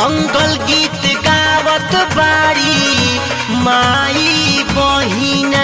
मंगल गीत गावत बाड़ी माई बहिना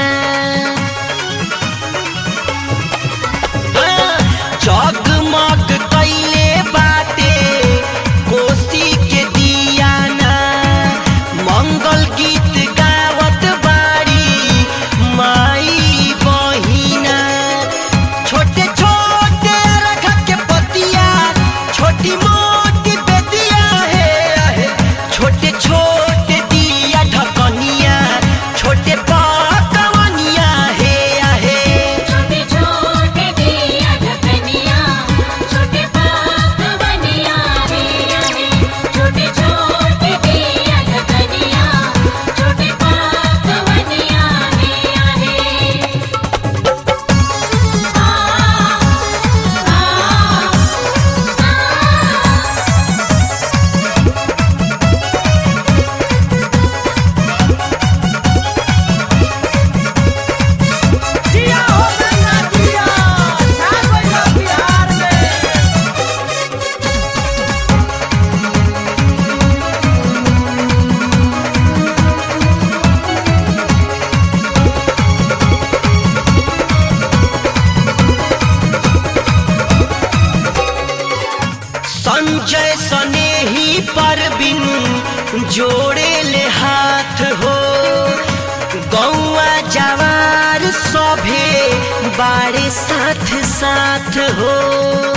जगमग कैले बाटे कोसी के दियाना मंगल गीत गावत बाड़ी माई बहिना छोटे छोटे अरघ के पतिया छोटी मोटी बेदिया है आहे छोटे छोटे दिया ढकनिया छोटे पकवनिया है आहे छोटे छोटे दिया ढकनिया छोटे पकवनिया रे आहे छोटे छोटे दिया ढकनिया छोटे पकवनिया रे आहे आ जिया हो गंगा जिया छा गइल बिहार में संजय सने ही पर बिन जोड़े ले हाथ हो गौआ जवार सभे बारे साथ साथ हो